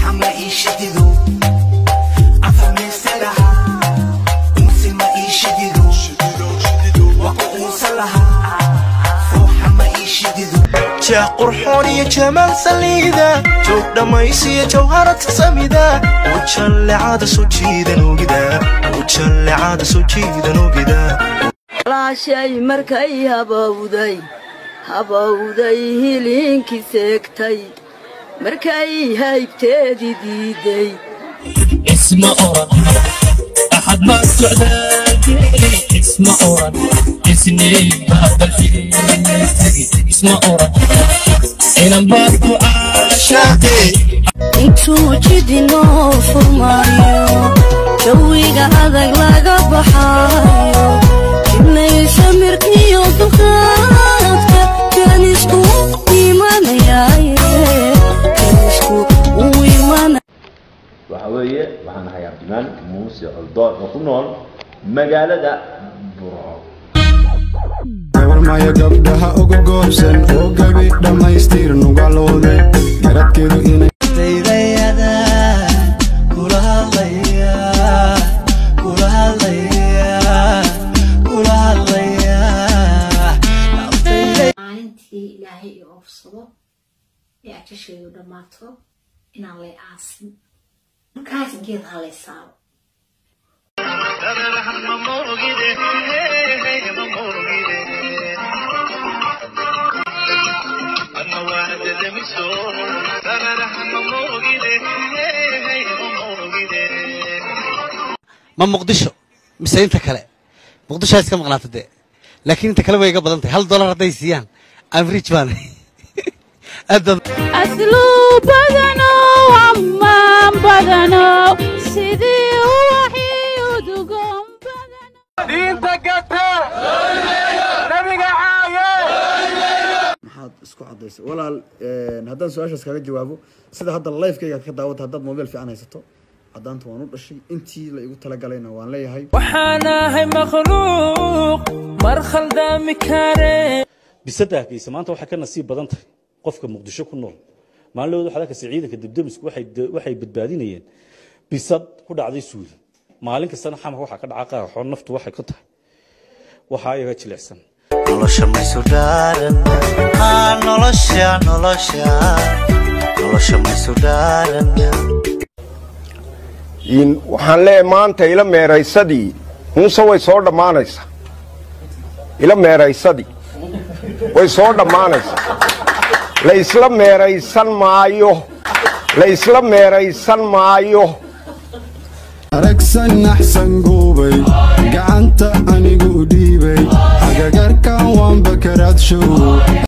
ruuxa ma ii shidido afhameysta lahaa unsi ma ii shidido waqo uusan lahaa ruuxa ma ii shidido jeex qurxoon iyo jamaal saliida joog dhammaysiyo jawharata samida ujallecada soo jiidan ogida ujallecada soo jiidan ogida laashay markay habowday habowday hiliinkii seegtay markay haybteedii diiday اسم أوران أحد ما سعداء اسم أوران اسمي هذا الفيل اسم أوران إن بابو عاشقي intuu jidinoo furmaayo jawiga adag laga baxaayo jibnaysa mirkiyo dulqaadka kanisku imanayaaye kanisku uu imanaya waxa weeye waxaan ahay cabdimaan muuse coldoon oo ku nool magaalada burco gabarmaya gabdhaha uga goobsan oo gabi dhammaystir nugalooda garadkeedu inay maalintii ilaahay i oofsado ee ajashaydu dhammaato inaan lay aasin markaas geed ha lay saaro ma muqdisho mise inta kale muqdisho ha iska maqnaata dee laakiin inta kale way iga badan tahay hal dolar hadday siiyaan average baan aad baad asluu badanow ammaan badanow sidii uwaxii udugoon maxaad isku cadaysay walaal haddaan su-aashaas kaga jawaabo sida hadda lifekayga ka daawata haddaad mobile fiican haysato caddaanta waan u dhashay intii la igu talagalayna waan leeyahay waxaan ahay makhluuq mar khaldaami kare bisada hargeysa maanta waxay ka nasiib badan tahay qofka muqdisho ku nool maalin waxaad arkaysa ciidanka debdemisku waxay waxay badbaadinayeen bisad ku dhacday suuli maalin kastana xamarka waxaa ka dhaca qaarxoon naftu waxay ku tahay waxaa iyaga jilicsan nolosha maysu dhaaran haa nolosha nolosha nolosha maysu dhaaran waxaan leeyahay maanta ila meeraysadii muuse way soo dhammaanaysaa ila meeraysadii way soo dhammaanaysaa la isla meeraysan maayo la isla meeraysan maayo aragsan naxsan guubay gacanta anigu dhiibay hagagarkan waan bakaraad show